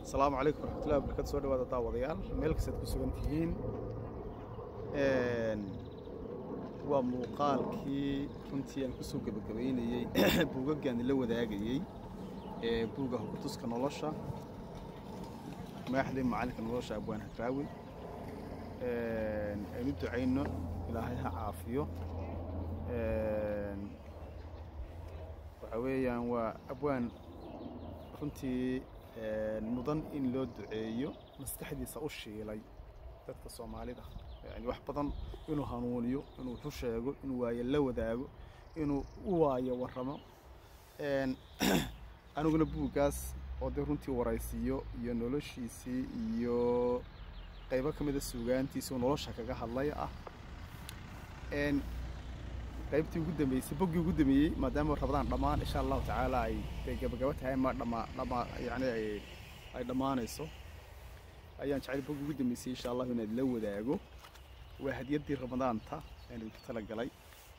asalaamu calaykum waraxmatullahi wabarakatu soo dhawaada daawadayaal meel kastaad ku sugan tihiin waa muuqaalkii runtii aan kusoo gebagabaynayey buugaggaan la wadaagayey ee buugga hukutuska nolosha maaxdii macalinka nolosha abwaan hadraawi aynu ducayno ilaahay ha caafiyo waxa weeyaan waa abwaan runtii mudan in loo duceeyo maskaxdiisa u shiilay dadka soomaalida yani wax badan inuu hanuuniyo inuu wuxu sheego inuu waayo la wadaago inuu u waayo warramo aniguna buuggaas oo dee runtii waraysiiyo iyo noloshiisii iyo qaybo ka mida suugaantiisi oo nolosha kaga hadlay ah qaybtii ugu dambeysay boggii ugu dambeeyey maadaama rabadaan dhammaan insha allahu tacaala ay day gabagaba tahay ma dhama dhama yani ay ay dhammaanayso ayaan jecel boggii ugu dambeysay insha allahu inaad la wadaago waa hadiyaddii ramadaanta aan idinku talagalay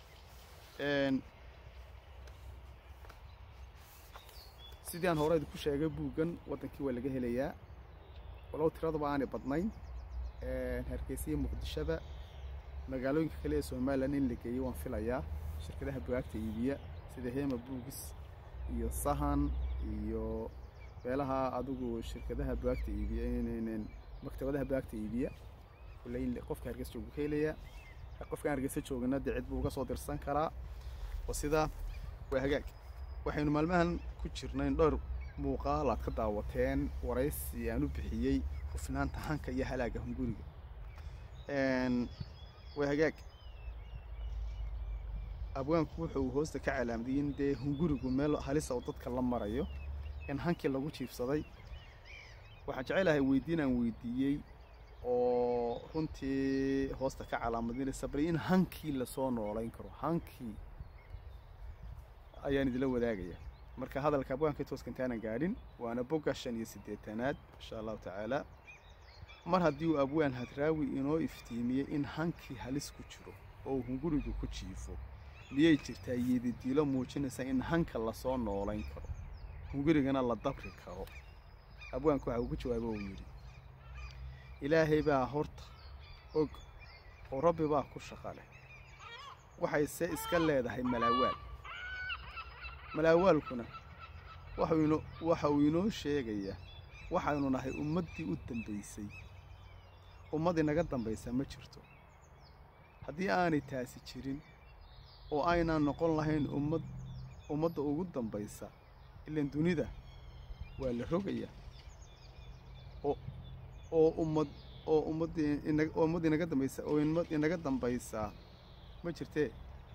sidii aan hore idinku sheegay buuggan waddankii waa laga helayaa walow tiraduba aanay badnayn hargeysa iyo muqdishada magaalooyinka kale ee somalilan in la geeyo waan filayaa shirkadaha bugaagta iibiya sida hema buugis iyo sahan iyo meelaha adigu shirkadaha bugaagta iibiya maktabadaha bugaagta iibiya kulley qofka hargeysa joogu ka helayaa qofkaan hargeysa joogana dee cid buu uga soo dirsan karaa oo sidaa waa hagaag waxaynu maalmahan ku jirnayn dhowr muuqaal aad ka daawateen waraysi aan u bixiyey hufnaanta hanka iyo halaaga hunguriga waa hagaag abwaanku wuxuu hoosta ka calaamadiyey in dee hungurigu meel halisa oo dadka la marayo in hankii lagu jiifsaday waxaan jecelahay weydiin aan weydiiyey oo runtii hoosta ka calaamadinaysa bal in hankii lasoo noolayn karo hankii ayaan idila wadaagaya marka hadalka abwaanka tooska intaanan gaadhin waana bogga shan iyo siddeetanaad insha allahu tacaala mar haddii uu abwaan hadraawi inoo iftiimiyey in hankii halis ku jiro oo uu hungurigu ku jiifo miyay jirtaa yeedidiilo muujinaysa in hanka lasoo noolayn karo hungurigana la dabri karo abwaanku waxa uu ku jawaabo uu yidhi ilaahay baa horta og oo rabbi baa ku shaqa leh waxayse iska leedahay malaawaal malaawaalkuna waxa uu inoo sheegayaa waxaynu nahay ummaddii u dambaysay ummad inaga dambaysa ma jirto haddii aanay taasi jirin oo aynaan noqon lahayn ummad ummadda ugu dambaysa ilaan dunida waa la rogayaa oo oo ummad oo ummaddii oo ummad inaga dambaysa oo ummad inaga dambaysaa ma jirtee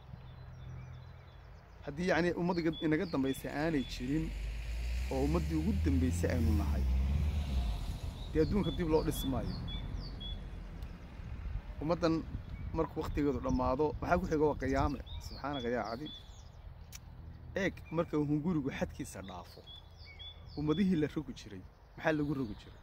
haddii yacnii ummad inaga dambaysa aanay jirin oo ummaddii ugu dambaysay aynu nahay dee adduunka dib loo dhisi maayo ummaddan markuu wakhtigeedu dhammaado maxaa ku xiga waa qiyaame subxaanaka yaa cadi eeg marka hungurigu xadkiisa dhaafo ummadihii la rogi jiray maxaa lagu rogi jiray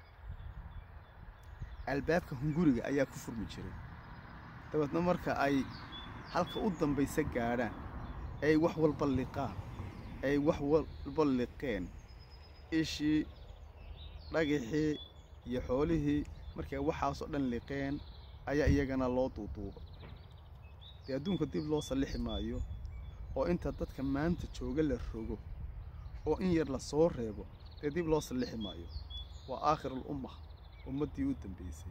albaabka hunguriga ayaa ku furmi jiray dabeedna marka ay halka u dambaysa gaadhaan ay wax walba liqaan ay wax walba liqeen ishii dhagixii iyo xoolihii markay waxaasoo dhan liqeen ayaa iyagana loo duuduuba dee adduunka dib loo sallixi maayo oo inta dadka maanta jooga la rogo oo in yar la soo reebo dee dib loo sallixi maayo waa aakhirul umma ummaddii u dambaysay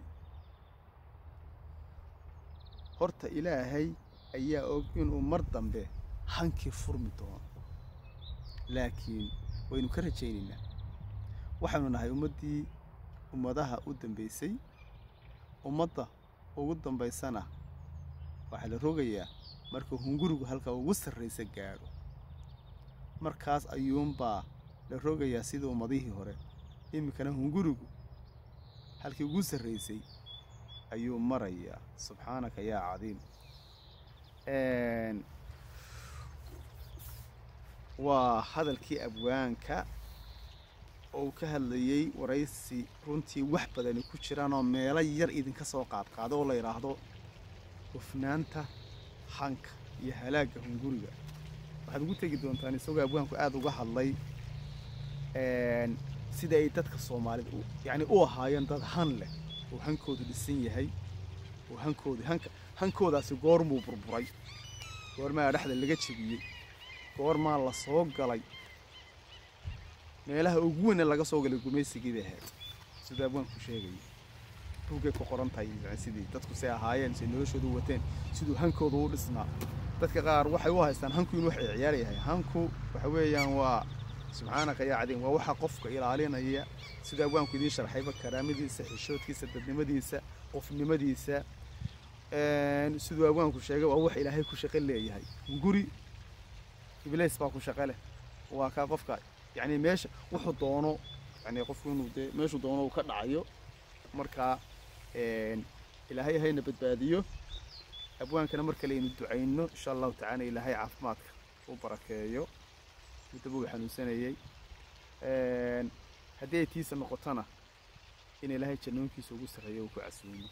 horta ilaahay ayaa og inuu mar dambe hankii furmi doono laakiin waynu ka rajaynaynaa waxaynu nahay ummaddii ummadaha u dambaysay ummadda ugu dambaysana waxaa la rogayaa marka hungurigu halka ugu sarraysa gaadho markaas ayuunbaa la rogayaa sidii ummadihii hore iminkana hungurigu halkii ugu sarraysay ayuu marayaa subxaanaka yaa cadiim waa hadalkii abwaanka oo uu ka hadlayey waraysi runtii wax badani ku jiraanoo meelo yar idinka soo qaadqaado oo la yidhaahdo hufnaanta hanka iyo halaagga hunguriga waxaad ugu tegi doontaan isagoo abwaanku aada uga hadlay sida ay dadka soomaalida yacni u ahaayeen dad han leh oo hankoodu dhisan yahay oo hankoodu hanka hankoodaasi goormuu burburay goormaa dhexda laga jebiyey goormaa la soo galay meelaha ugu weyn ee laga soo galay gumaysigii bay ahayd sida abwaanku sheegaya buuggay ku qoran tahay sidii dadku say ahaayeen say noloshoodu wateen siduu hankoodu u dhisnaa dadka qaar waxay u haystaan hanku inuu wax ciyaar yahay hanku waxa weeyaan waa subxaanaka yaa cadiim waa waxa qofka ilaalinaya sida abwaanku idiin sharxayba karaamadiisa xishoodkiisa dadnimadiisa qofnimadiisa siduu abwaanku sheegay waa wax ilaahay ku shaqo leeyahay guri iblays baa ku shaqo leh waa kaa qofka yacni meesha wuxuu doono yani qofku inuu dee meeshuu doono uu ka dhacayo markaa ilaahay hayna badbaadiyo abwaankana mar kale aynu ducayno insha allahu tacaala ilaahay caafimaadka u barakeeyo muddaba uu xanuunsanayey haddii ay tiisa noqotona in ilaahay jannoonkiisa ugu sarreeyo uu ku casuumo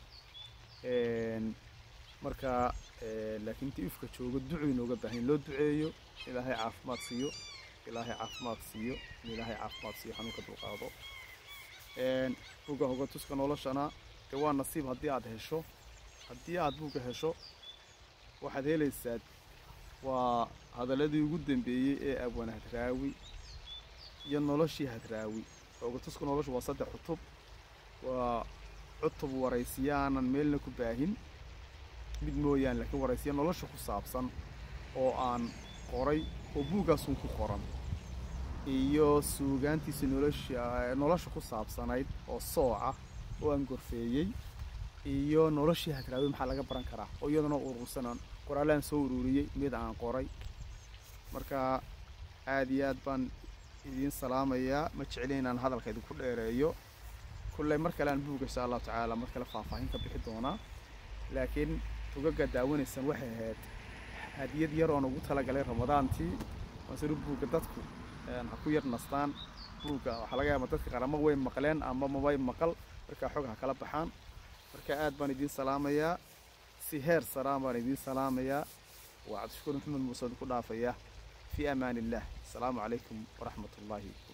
marka laakiin intii ifka joogo ducu inooga baahan in loo duceeyo ilaahay caafimaad siiyo ilaahay caafimaad siiyo in ilaahay caafimaad siiyo xanuunka dulqaado buugga hogatuska noloshana dee waa nasiib haddii aad hesho haddii aad buugga hesho waxaad helaysaa waa hadaladii ugu dambeeyey ee abwan hadraawi iyo noloshii hadraawi hogatuska nolosha waa saddex cutub waa cutub waraysiyo aanan meelna ku baahin mid mooyaan laakiin waraysiyo nolosha ku saabsan oo aan qoray oo buuggaasun ku qoran iyo suugaantiisa nolosha nolosha ku saabsanayd oo sooca oo aan gorfeeyey iyo noloshii hadraawi maxaa laga baran karaa oo iyadana urursanan qoraallaan soo ururiyey mid aan qoray marka aad iyo aad baan idiin salaamayaa ma jeclin inaan hadalka idinku dheereeyo kulley mar kale aan buugga insha allahu tacaala mar kale faahfaahin ka bixi doonaa laakiin ugaga daawanaysaan waxay ahayd hadiyad yar oon ugu talagalay ramadaantii maasuru buugga dadku ha ku yar nastaan buugga waxaa laga yaaba dadka qaar ama way maqleen ama mabay maqal markaa xog ha kala baxaan marka aad baan idiin salaamayaa si heer saraan baan idiin salaamayaa waa cabdishakuur maxamed muuse ku dhaafaya fii amaan illah asalaamu calaykum waraxmat ullaahi